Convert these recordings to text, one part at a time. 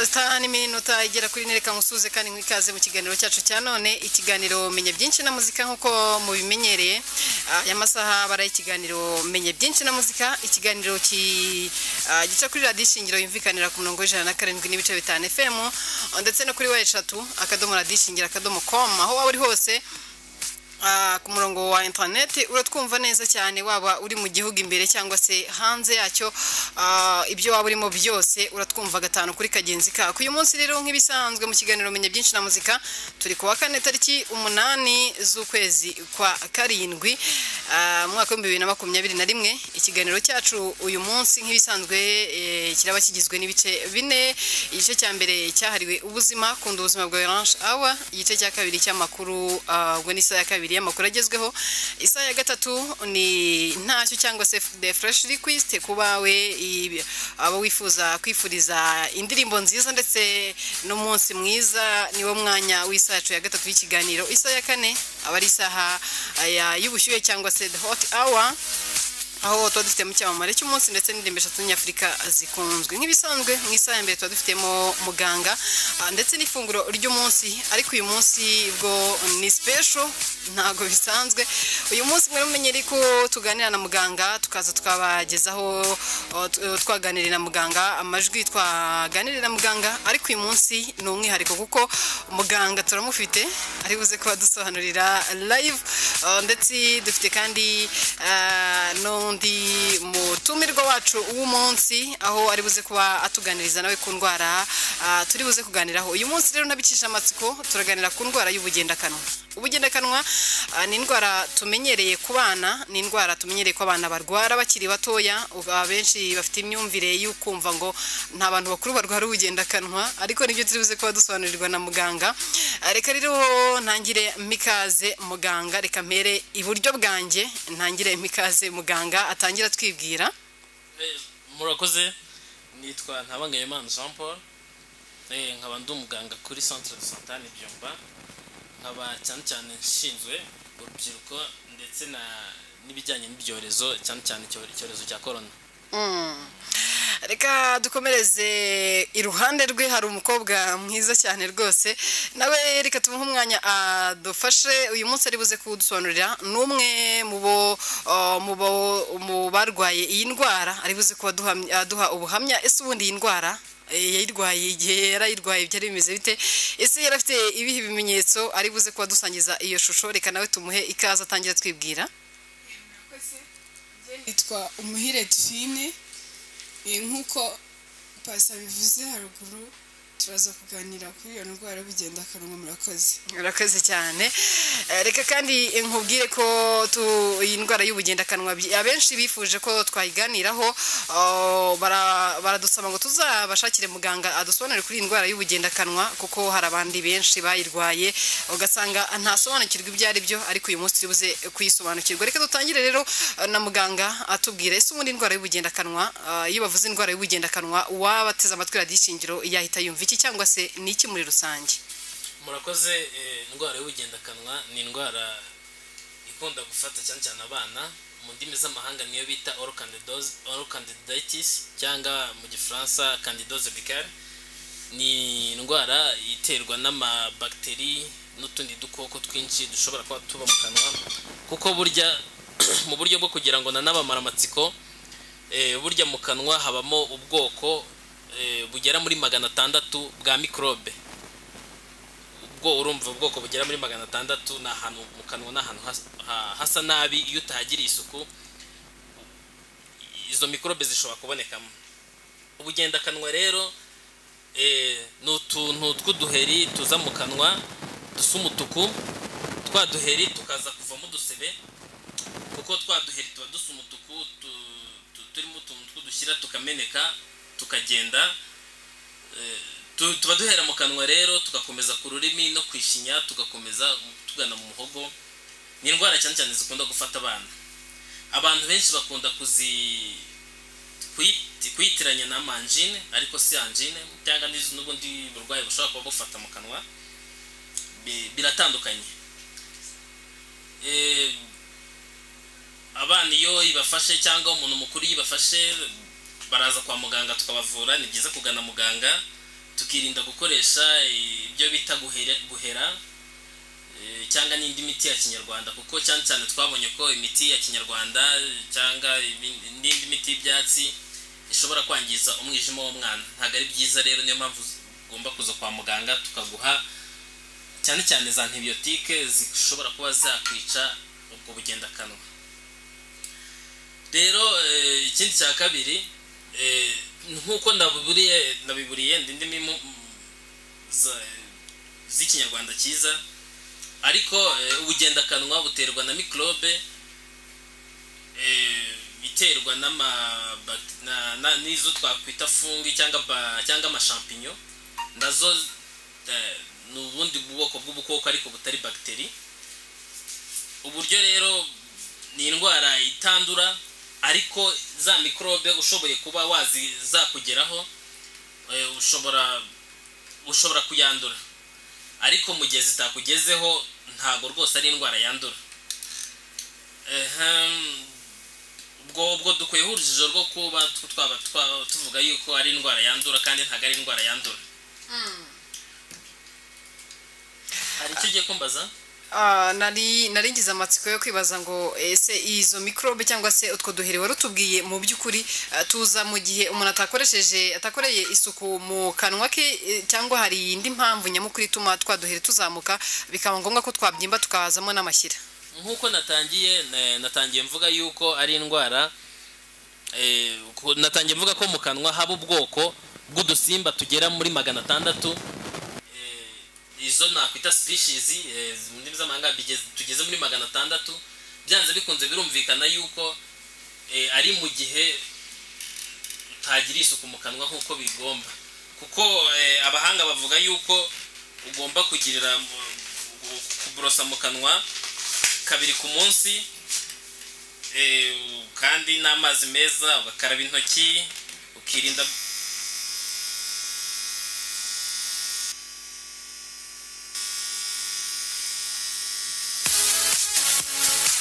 Saa n'iminota igera kuri ine reka musuze kandi mwikaze mu kiganiro cyacu cya none ikiganiro menye byinshi na muzika nk'uko mubimenyereye Ah, aya masaha baraye ikiganiro menye byinshi na muzika ikiganiro ki ah, gica kuri radiyo ishingiro yumvikanira ku murongo w'ijana na karindwi n'ibice bitanu FM ndetse no kuri wa eshatu akadomo radiyo ishingiro akadomo com aho waba uri hose Ah, ku murongo wa interineti uratwumva neza cyane waba uri mu gihugu imbere cyangwa se hanze yacyo ah, ibyo waba urimo byose uratwumva gatanu kuri kagenzi kako uyu munsi rero nk'ibisanzwe mu kiganiro menya byinshi na muzika turi ku wa kane tariki umunani z'ukwezi kwa karindwi ah, mu mwaka w'ibihumbi bibiri na makumyabiri na rimwe ikiganiro cyacu uyu munsi nk'ibisanzwe eh, kiraba kigizwe n'ibice bine igice cya mbere cyahariwe ubuzima kunda ubuzima bwa orange awa igice cya kabiri cy'amakuru ah, ubwo ni isaha ya kabiri y'amakuru agezweho isaha ya gatatu ni ntacyo cyangwa se the fresh request ku bawe i- abo wifuza kwifuriza indirimbo nziza ndetse n'umunsi mwiza niwo mwanya w'isaha yacu ya gatatu y'ikiganiro isaha ya kane aba ari isaha ah, ya- y'ubushyuhe cyangwa se the hot hour aho tuba dufitemo icyamamare cy'umunsi ndetse n'indirimbo eshatu nyafurika zikunzwe nk'ibisanzwe mu isaha ya mbere tuba dufitemo muganga ah, ndetse n'ifunguro ry'umunsi ariko uyu munsi bwo ni special ntabwo bisanzwe uyu munsi mwari mumenyere ko tuganira na muganga tukaza twabagezaho oh, t- oh, twaganiriye na muganga amajwi twaganiriye na muganga ariko uyu munsi ni umwihariko kuko muganga turamufite ari buze kuba dusobanurira live ah, ndetse dufite kandi ah, n'undi mutumirwa wacu w'umunsi aho ari buze kuba atuganiriza nawe ku ndwara ah, turi buze kuganiraho uyu munsi rero ntabicisha amatsiko turaganira ku ndwara y'ubugendakanwa ubugendakanwa ah, ni indwara tumenyereye ku bana ni indwara tumenyereye ko abana barwara bakiri batoya ubu abenshi bafite imyumvire y'ukumva ngo nta bantu bakuru barwara ubugendakanwa ariko nibyo turi buze kuba dusobanurirwa na muganga Ah, reka rero ntangire mikaze muganga reka mpere iburyo bwanjye ntangire mikaze muganga atangira atwibwira Eh, murakoze nitwa ntabangayimana jean paul Eh, nkaba ndi umuganga kuri centre de santane byumba nkaba cyane cyane nshinzwe urubyiruko ndetse na n'ibijyanye n'ibyorezo cyane cyane icyo- icyorezo cya korona Mm. reka dukomereze iruhande rwe hari umukobwa mwiza cyane rwose nawe reka tumuhe umwanya adufashe uyu munsi ari buze kudusobanurira ni umwe mu bo uh, mu bo- mu barwaye iyi ndwara ari buze kuba duhamya- aduha ubuhamya ese ubundi iyi ndwara eh, yayirwaye igihe yarayirwaye byari bimeze bite ese yari afite ibihe bimenyetso ari buze kuba dusangiza iyo shusho reka nawe tumuhe ikaze atangira twibwira yitwa umuhire tufine Eh, nk'uko pasa bivuze haruguru turaza kuganira kuri iyo ndwara y'ubugendakanwa murakoze urakoze cyane Eh, reka kandi nkubwire ko tu- iyi ndwara y'ubugendakanwa by- abenshi bifuje ko twayiganiraho oh, bara- baradusaba ngo tuzabashakire muganga adusobanure kuri iyi ndwara y'ubugendakanwa kuko hari abandi benshi bayirwaye ugasanga ntasobanukirwa ibyo ari byo ariko uyu munsi turibuze kuyisobanukirwa reka dutangire rero eh, na muganga atubwire ese ubundi indwara y'ubugendakanwa ah, iyo bavuze indwara y'ubugendakanwa waba ateze amatwi radiyo ishingiro yahita yumva iki cyangwa se ni iki muri rusange murakoze eh, indwara y'ubugendakanwa ni indwara ikunda gufata cyane cyane abana mu ndimi z'amahanga niyo bita orocandidose- orocandidaitis cyangwa mu gifaransa candidose buccale ni indwara iterwa n'amabagiteri n'utundi dukoko twinshi dushobora kuba tuba mu kanwa kuko burya mu buryo bwo kugira ngo nanabamara amatsiko eh, burya mu kanwa habamo ubwoko eh, bugera muri magana atandatu bwa mikorobe ubwo urumva ubwoko bugera muri magana atandatu ni ahantu mu kanwa ni ahantu has- ha- hasa nabi iyo utahagiriye isuku izo mikorobe zishobora kubonekamo ubugendakanwa rero eh, ni utuntu tw'uduheri tuza mu kanwa dusa umutuku twa duheri tukaza kuvamo udusebe kuko twa duheri tuba dusa umutuku tu- tu- turimo utuntu tw'udushyira tukameneka tukagenda Tu- tuba duhera mu kanwa rero tugakomeza ku rurimi no ku ishinya tugakomeza tugana mu muhogo ni indwara cyane cyane zikunda gufata abana abantu benshi bakunda kuzi kuyi- kuyitiranya na manjine ariko si anjine cyangwa n'izi- n'ubundi burwayi bushobora kuba bufata mu kanwa Bi- biratandukanye Eh, abana iyo ibafashe cyangwa umuntu mukuru iyo ibafashe baraza kwa muganga tukabavura ni byiza kugana muganga tukirinda gukoresha eh, ibyo bita guhere- guhera eh, cyangwa n'indi miti ya kinyarwanda kuko cyane cyane twabonye ko imiti ya kinyarwanda eh, cyangwa ibindi- n'indi miti y'ibyatsi ishobora kwangiza umwijima w'umwana ntabwo ari byiza rero niyo mpamvu ugomba kuza kwa muganga tukaguha cyane cyane za antibiyotike zishobora kuba zakwica ubwo bugendakanwa rero eh, ikindi cya kabiri eh, nk'uko nabiburiye nabiburiye ndi ndimi mu- za- z'ikinyarwanda cyiza ariko eh, ubugendakanwa buterwa na mikorobe eh, iterwa n'ama- bak- na- na- n'izo twakwita fungi cyangwa ba- cyangwa amashampinyo nazo eh, ni ubundi bwoko bw'ubukoko ariko butari bagiteri uburyo rero ni indwara itandura ariko za mikorobe ushoboye kuba wazi zakugeraho eh, ushobora ushobora kuyandura ariko mu gihe zitakugezeho ntabwo rwose ari indwara yandura Ehem, ubwo ubwo dukwiyeho urujijo rwo kuba tw- twaba twa- tuvuga yuko ari indwara yandura kandi ntabwo ari indwara yandura hari icyo ugiye kumbaza Ah, nari nari ngize amatsiko yo kwibaza ngo ese izo mikorobe cyangwa se utwo duhere wari utubwiye mu by'ukuri ah, tuza mu gihe umuntu atakoresheje atakoreye isuku mu kanwa ke eh, cyangwa hari indi mpamvu nyamukuru ituma twa duhere tuzamuka bikaba ngombwa ko twabyimba tukazamo n'amashyira nk'uko natangiye na- natangiye mvuga yuko ari indwara eh, ku- natangiye mvuga ko mu kanwa haba ubwoko bw'udusimba tugera muri magana atandatu Eh, izo nakwita species eh, mu ndimi z'amahanga bigeze- tugeze muri magana atandatu byanze bikunze birumvikana yuko eh, ari mu gihe utagira isuku mu kanwa nk'uko bigomba kuko eh, abahanga bavuga yuko ugomba kugirira mu- gu- kuborosa mu kanwa kabiri ku munsi eh, kandi n'amazi meza ugakaraba intoki ukirinda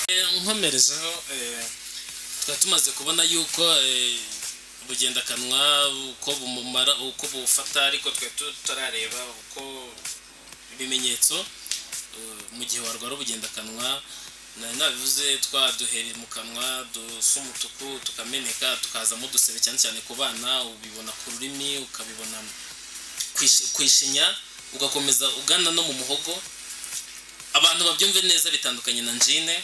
Eh, nkomerejeho eh, tukaba tumaze kubona yuko eh, ubugendakanwa uko bumumara uko bufata ariko twe tutarareba uko ibimenyetso eh, mu gihe warwara ubugendakanwa nari nabivuze twaduhereye mu kanwa dusa umutuku tukameneka tukazamo udusebe cyane cyane ku bana ubibona ku rurimi ukabibona ku ishi- ku ishinya ugakomeza ugana no mu muhogo abantu babyumve neza bitandukanye na njine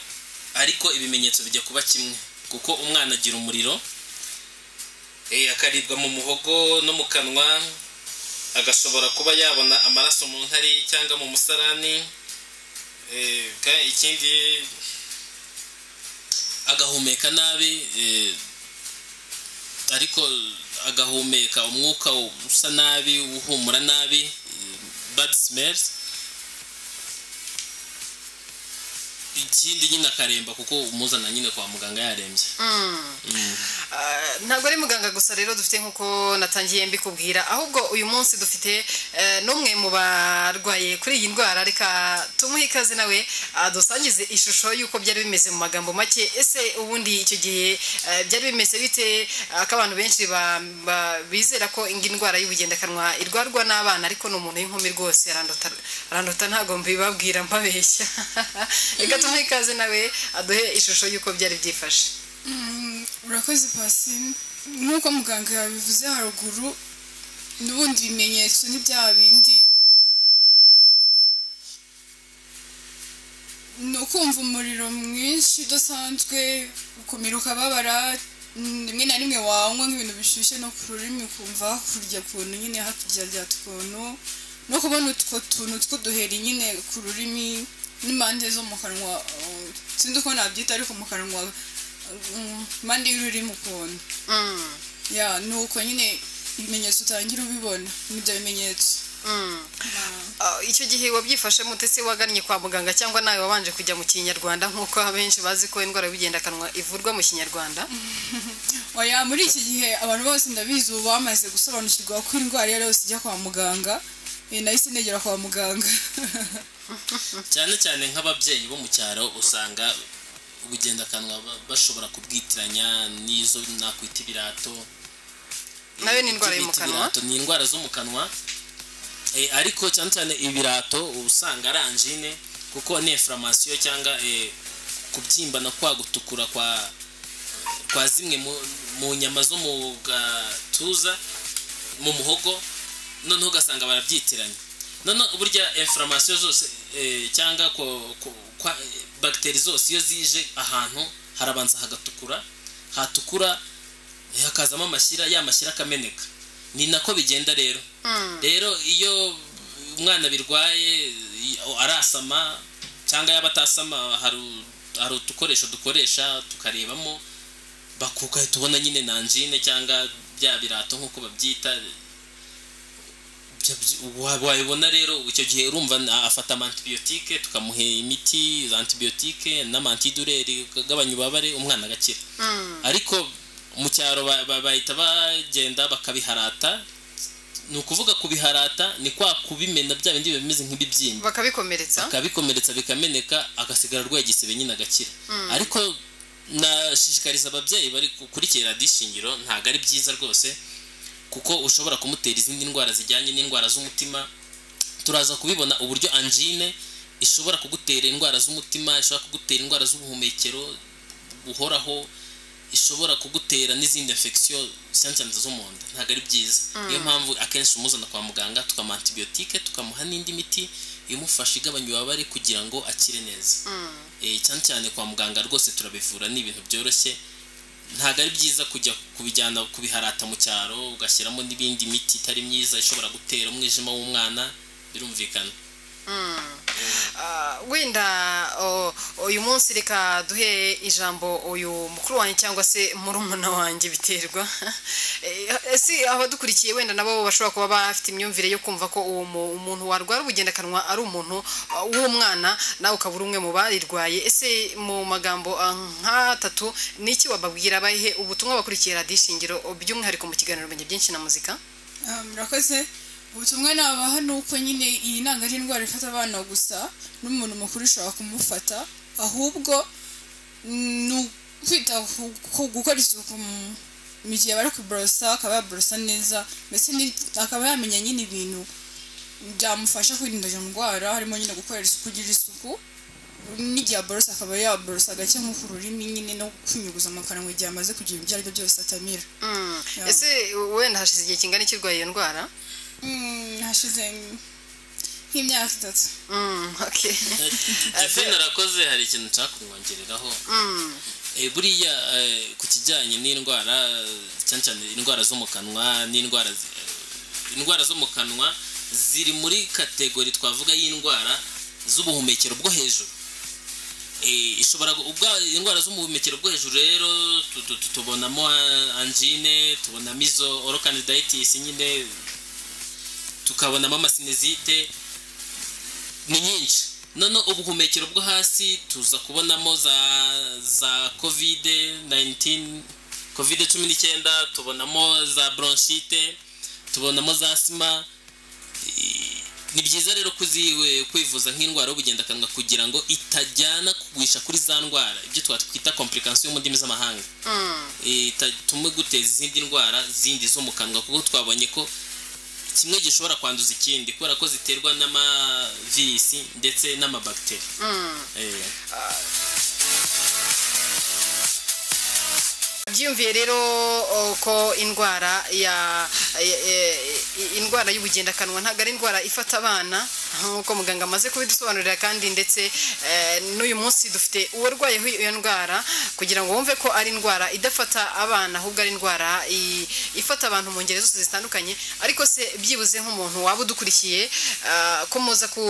ariko ibimenyetso bijya kuba kimwe kuko umwana agira umuriro eh, akaribwa mu muhogo no mu kanwa agashobora kuba yabona amaraso mu nkari cyangwa mu musarani eh, ka- ikindi agahumeka nabi eh, ariko agahumeka umwuka usa nabi uhumura nabi eh, bad smells ikindi nyine akaremba kuko umuzana nyine kwa muganga yarembye Ah, ntabwo ari muganga gusa rero dufite nk'uko natangiye mbikubwira ahubwo uyu munsi dufite eh, n'umwe mu barwaye kuri iyi ndwara reka tumuhe ikaze nawe adusangize ishusho y'uko byari bimeze mu magambo make ese ubundi icyo gihe eh, byari bimeze bite Ah, ko abantu benshi ba- ba- bizera ko indi ndwara y'ubugendakanwa irwarwa n'abana ariko ni umuntu w'inkumi rwose arandota arandota ntabwo mbibabwira mbabeshya reka tumuhe ikaze nawe aduhe ishusho y'uko byari byifashe Mm, urakoze pasine nk'uko muganga yabivuze haruguru n'ubundi bimenyetso ni bya bindi ni ukumva umuriro mwinshi udasanzwe ukumira ukababara mm, rimwe na rimwe wanywa nk'ibintu bishyushye no ku rurimi ukumva hakurya ukuntu nyine hakurya rya tukuntu no kubona utwo tuntu tw'uduheri nyine ku rurimi n'impande zo mu kanwa uh, sinzi uko nabyita ariko mu kanwa mm, impande y'ururimi ukuntu Mm. ya ni uko nyine ibimenyetso utangira ubibona n'ibyo bimenyetso Mm. Ah, icyo gihe wabyifashe mutese wagannye kwa muganga cyangwa nawe wabanje kujya mu kinyarwanda nk'uko abenshi bazi ko indwara y'ubugendakanwa ivurwa mu kinyarwanda oya muri iki gihe abantu bose ndabizi ubu bamaze gusobanukirwa ko indwara iyo ari yose ijya kwa muganga Eh, nahise negera kwa muganga cyane cyane nk'ababyeyi bo mu cyaro usanga ubugendakanwa ba- bashobora kubwitiranya n'izo nakwita ibirato Nayo ni indwara yo mu Ibyo bita kanwa. ibirato, ni indwara zo mu kanwa Eh, ariko cyane cyane ibirato uba usanga ari anjine kuko ni inflammation cyangwa eh, kubyimba no kwa gutukura kwa kwa zimwe mu- mu nyama zo mu gatuza mu muhogo noneho ugasanga barabyitiranye noneho burya inflammation zose eh, cyangwa ko- ko- kwa- eh, bagiteri zose iyo zije ahantu harabanza hagatukura hatukura eh, hakazamo amashyira ya mashyira akameneka ni nako bigenda rero rero iyo umwana birwaye i- arasama cyangwa yaba atasama hari u- hari udukoresho dukoresha tukarebamo bakuka tubona nyine nanjine cyangwa bya birato nk'uko babyita bya- bya- wa- wabibona rero icyo gihe urumva na- afata amantibiyotike tukamuha imiti antibiyotike n'amantidureri agabanya ububabare umwana agakira ariko mu cyaro ba- ba- bahita bagenda bakabiharata ni ukuvuga kubiharata ni kwa kubimena bya bindi bimeze nk'ibibyimba bakabikomeretsa akabikomeretsa bikameneka agasigara arwaye igisebe nyine agakira ariko nashishikariza ababyeyi bari gukurikira radiyo shingiro ntabwo ari byiza rwose kuko ushobora kumutera izindi ndwara zijyanye n'indwara z'umutima turaza kubibona uburyo angine ishobora kugutera indwara z'umutima ishobora kugutera indwara z'ubuhumekero buhoraho ishobora kugutera n'izindi infection cyane cyane zo mu nda ntabwo ari byiza niyo mpamvu akenshi umuzana kwa muganga tukamuha antibiyotike tukamuha n'indi miti imufasha igabanya ububabare kugira ngo akire neza Eh, cyane cyane kwa muganga rwose turabivura ni ibintu byoroshye ntabwo ari byiza kujya kubijyana kubiharata mu cyaro ugashyiramo n'ibindi miti itari myiza ishobora gutera umwijima w'umwana birumvikana Ah, wenda o- uyu munsi reka duhe ijambo uyu mukuru wanjye cyangwa se murumuna wanjye biterwa Eh, si abadukurikiye wenda nabo bashobora kuba bafite imyumvire yo kumva ko uwo mu- umuntu warwara ubugendakanwa ari umuntu ah, w'umwana nawe ukaba uri umwe mu barirwaye ese mu magambo ah, nk'atatu ni iki wababwira bahe ubutumwa bakurikiye radiyo ishingiro by'umwihariko mu kiganiro menya byinshi na muzika Ah, murakoze ubutumwa nabaha ni uko nyine iyi ntabwo ari indwara ifata abana gusa n'umuntu mukuru ishobora kumufata ahubwo mm, ni ukwita ku- ku- gukora isuku mu- mu gihe bari kuborosa akaba yaborosa neza mbese ni- akaba yamenya nyine ibintu byamufasha kwirinda iyo ndwara harimo nyine gukorera isuku ugira isuku n'igihe aborosa akaba yaborosa gake nko ku rurimi nyine no kwinyuguza mu kanwa igihe amaze kugira ibyo aribyo byose atamira Mm. Yeah. ese wenda hashize igihe kingana iki urwaye iyo ndwara Mm, hashize nk'imyaka itatu Mm, okay. Jeffrey narakoze hari ikintu nshaka kumwongereraho Mm. Eh, buriya eh, ku kijyanye n'indwara cyane cyane indwara zo mu kanwa n'indwara zi- eh, indwara zo mu kanwa ziri muri kategori twavuga y'indwara z'ubuhumekero bwo hejuru Eh, ishobora gu- ubwa indwara z'ubuhumekero bwo hejuru rero tu- tu- tu- tubonamo ah, angine tubonamo izo orokanidayitis nyine tukabonamo amasinezite ni nyinshi noneho ubuhumekero bwo hasi tuza kubonamo za za kovide 19 kovide cumi n'icyenda tubonamo za bronchite tubonamo za asima I- ni byiza rero kuziwe kwivuza nk'indwara y'ubugendakanwa kugira ngo itajyana kugwisha kuri za ndwara ibyo twatwita complication mu ndimi z'amahanga Mm. itatume guteza izindi ndwara zindi zo mu kanwa kuko twabonye ko kimwe gishobora kwanduza ikindi kubera ko ziterwa n'amavirisi ndetse n'amabagiteri Mm. Eh, byiyumviye rero o, ko indwara ya ya- ya- indwara y'ubugendakanwa ntabwo ari indwara ifata abana nk'uko muganga amaze kubidusobanurira kandi ndetse eh, n'uyu munsi dufite uwarwayeho iyo ndwara kugira ngo wumve ko ari indwara idafata abana ahubwo ari indwara i- ifata abantu mu ngeri zose zitandukanye ariko se byibuze nk'umuntu waba udukurikiye ah, ko muza ku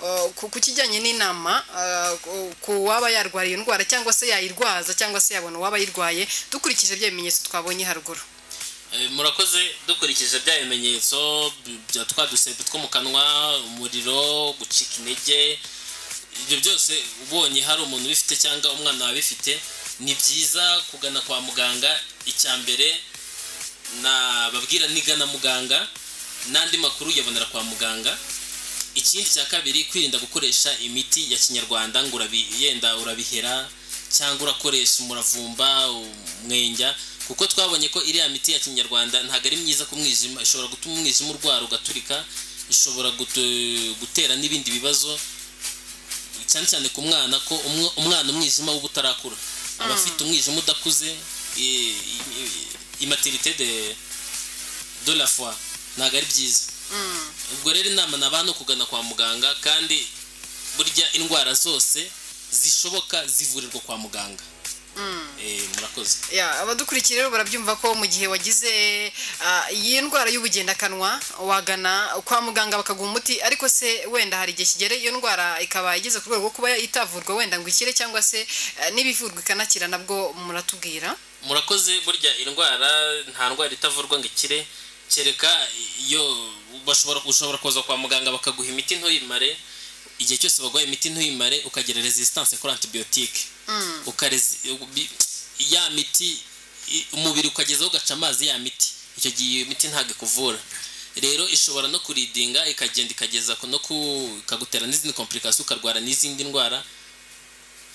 ah, ku- ku kijyanye n'inama ah, ku- ku waba yarwara iyo ndwara cyangwa se yayirwaza cyangwa se yabona uwaba ayirwaye dukurikije bya bimenyetso twabonye haruguru eh, murakoze dukurikije bya bimenyetso bya twa dusebe two mu kanwa umuriro gucika intege ibyo byose ubonye hari umuntu ubifite cyangwa umwana wabifite ni byiza kugana kwa muganga icya mbere nababwira nigana muganga n'andi makuru uyabonera kwa muganga ikindi cya kabiri kwirinda gukoresha imiti ya kinyarwanda ngo urabi- yenda urabihera cyangwa urakoresha umuravumba umwenya kuko twabonye ko iriya miti ya kinyarwanda ntabwo ari myiza ku mwijima ishobora gutuma umwijima urwara ugaturika ishobora gutu- gutera n'ibindi bibazo cyane cyane ku mwana ko umw- umwana umwijima w'ubutarakura aba afite umwijima udakuze i- i- i- imaterite de de la foi ntabwo ari byiza ubwo rero inama ni abantu kugana kwa muganga kandi burya indwara zose zishoboka zivurirwa kwa muganga Eh, murakoze Ya, abadukurikiye rero barabyumva ko mu gihe wagize ah, iyi ndwara y'ubugendakanwa wagana kwa muganga bakaguha umuti ariko se wenda hari igihe kigera iyo ndwara ikaba igeze ku rwego rwo kuba itavurwa wenda ngo ikire cyangwa se ah, n'ibivurwa ikanakira nabwo muratubwira murakoze burya indwara nta ndwara itavurwa ngo ikire kereka iyo bashobora ushobora kuza kwa muganga bakaguha imiti ntuyimare igihe cyose baguha imiti ntuyimare ukagira resistance kuri antibiyotike ya miti i- umubiri ukagezaho ugaca amazi ya miti icyo gihe iyo miti ntabwo ikuvura rero ishobora no kuridinga ikagenda ikageza ku- no ku- ikagutera n'izindi komplikasiyo ukarwara n'izindi ndwara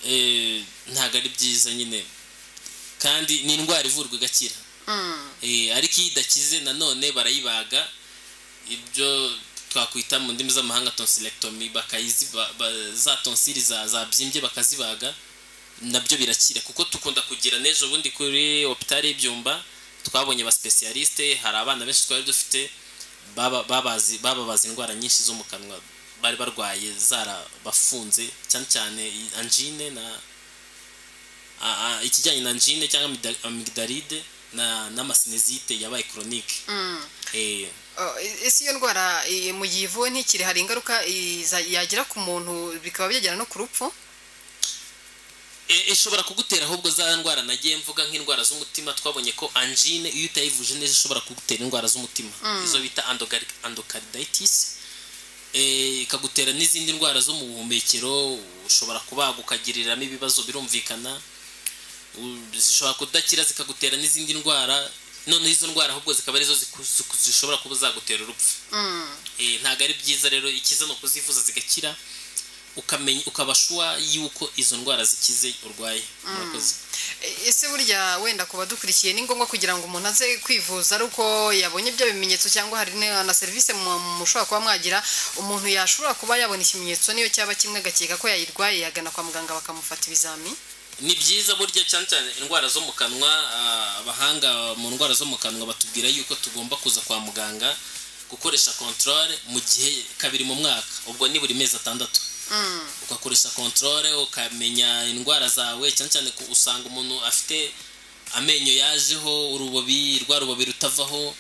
Eh, ntabwo ari byiza nyine kandi ni indwara ivurwa igakira Eh, ariko iyo idakize nanone barayibaga ibyo twakwita mu ndimi z'amahanga tonsilectomy bakayizi ba- ba- za tonsili za- zabyimbye bakazibaga nabyo birakira kuko dukunda kugira n'ejo bundi kuri hopitali y'ibyumba twabonye ba specialiste hari abana benshi twari dufite baba- babazi- bababaza indwara nyinshi zo mu kanwa bari barwaye zarabafunze cyane cyane angine na a- a- ikijyanye na angine cyangwa amida- amygdalide na n'amasinezite yabaye chronique eh Ah, ese iyo ndwara eh, mu gihe ivuwe ntikiri hari ingaruka iza- yagira ku muntu bikaba byagera no ku rupfu E- ishobora kugutera ahubwo za ndwara nagiye mvuga nk'indwara z'umutima twabonye ko angine iyo utayivuje neza ishobora kugutera indwara z'umutima izo bita endogari- endocarditis Eh, ikagutera n'izindi ndwara zo mu buhumekero ushobora kubaga ukagiriramo ibibazo birumvikana U- zishobora kudakira zikagutera n'izindi ndwara noneho izo ndwara ahubwo zikaba arizo ziku- ziku- zishobora kuba zagutera urupfu Eh, ntabwo ari byiza rero ikiza ni ukuzivuza zigakira ukamenya ukaba shuwa yuko izo ndwara zikize urwaye murakoze E- ese burya wenda ku badukurikiye ni ngombwa kugira ngo umuntu aze kwivuza ari uko yabonye bya bimenyetso cyangwa hari ne- na serivisi mu- mushobora kuba mwagira umuntu yashobora kuba yabona ikimenyetso niyo cyaba kimwe agakeka ko yayirwaye yagana kwa muganga bakamufata ibizami ni byiza burya cyane cyane indwara zo mu kanwa ah, abahanga mu ndwara zo mu kanwa batubwira yuko tugomba kuza kwa muganga gukoresha controle mu gihe kabiri mu mwaka ubwo ni buri mezi atandatu ugakoresha controle ukamenya indwara zawe cyane cyane ko usanga umuntu afite amenyo yajeho urubobi rwa rubobi rutavaho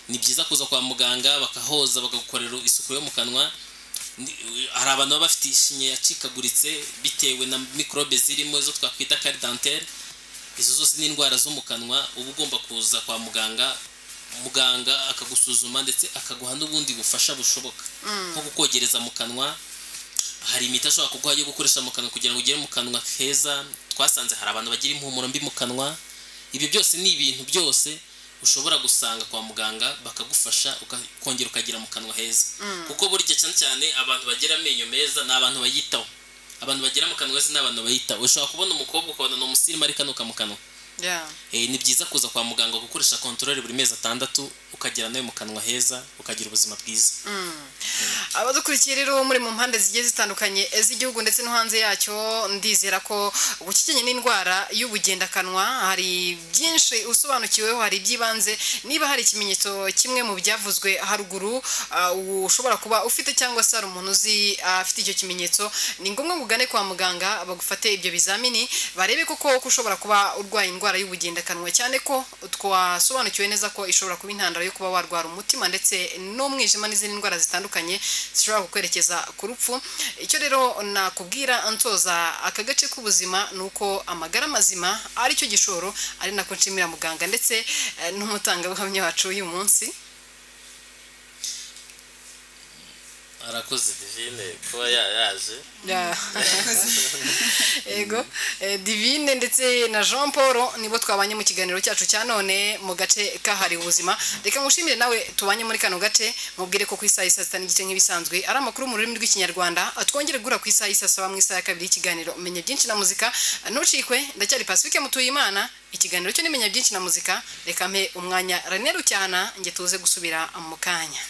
ni byiza kuza kwa muganga bakahoza bakagukorera isuku yo mu kanwa Ni- hari abantu baba bafite ishinya yacikaguritse bitewe na mikorobe zirimo izo twakwita kari danteri izo zose ni indwara zo mu kanwa uba ugomba kuza kwa muganga muganga akagusuzuma ndetse akaguha n'ubundi bufasha bushoboka nko kukogereza mu kanwa hari imiti ashobora kuguha yo gukoresha mu kanwa kugira ngo ugere mu kanwa keza twasanze hari abantu bagira impumuro mbi mu kanwa ibyo byose ni ibintu byose ushobora gusanga kwa muganga bakagufasha uka- ukongera ukagira mu kanwa heza kuko burya cyane cyane abantu bagira amenyo meza ni abantu bayitaho abantu bagira mu kanwa heza ni abantu bayitaho ushobora kubona umukobwa ukabona ni umusirimu ariko anuka mu kanwa Eh, ni byiza kuza kwa muganga gukoresha kontorore buri mezi atandatu ukagera nawe mu kanwa heza ukagira ubuzima bwiza abadukurikiye rero muri mu mpande zigiye zitandukanye z'igihugu ndetse no hanze yacyo ndizera ko ubukikenye n'indwara y'ubugendakanwa hari byinshi usobanukiweho hari iby'ibanze niba hari ikimenyetso kimwe mu byavuzwe haruguru ah, ushobora kuba ufite cyangwa se hari umuntu uzi ah, afite icyo kimenyetso ni ngombwa ngo ugane kwa muganga bagufate ibyo bizamini barebe koko ko ushobora kuba urwaye indwara y'ubugendakanwa cyane ko twasobanukiwe neza ko ishobora kuba intandaro yo kuba warwara umutima ndetse n'umwijima n'izindi ndwara zitandukanye zishobora kukwerekeza ku rupfu icyo rero nakubwira nsoza aka gace k'ubuzima ni uko amagara mazima ari cyo gishoro ari nako nshimira muganga ndetse eh, n'umutangabuhamya wacu uyu munsi arakoze divine kuba ya- yaje Ya. ego Eh, divine ndetse na jean paul nibo twabanye mu kiganiro cyacu cya none mu gace kahariwe ubuzima reka ngushimire nawe tubanye muri kano gace mubwire ko ku isaha y'i saa sita n'igice nk'ibisanzwe ari amakuru mu rurimi rw'ikinyarwanda twongere guhura ku isaha y'i saa saba mu isaha ya kabiri y'ikiganiro menya byinshi na muzika ntucikwe ndacyari pacifique mutuyimana ikiganiro cyo n'imenya byinshi na muzika reka mpe umwanya rene rucyana nge tuze gusubira mu kanya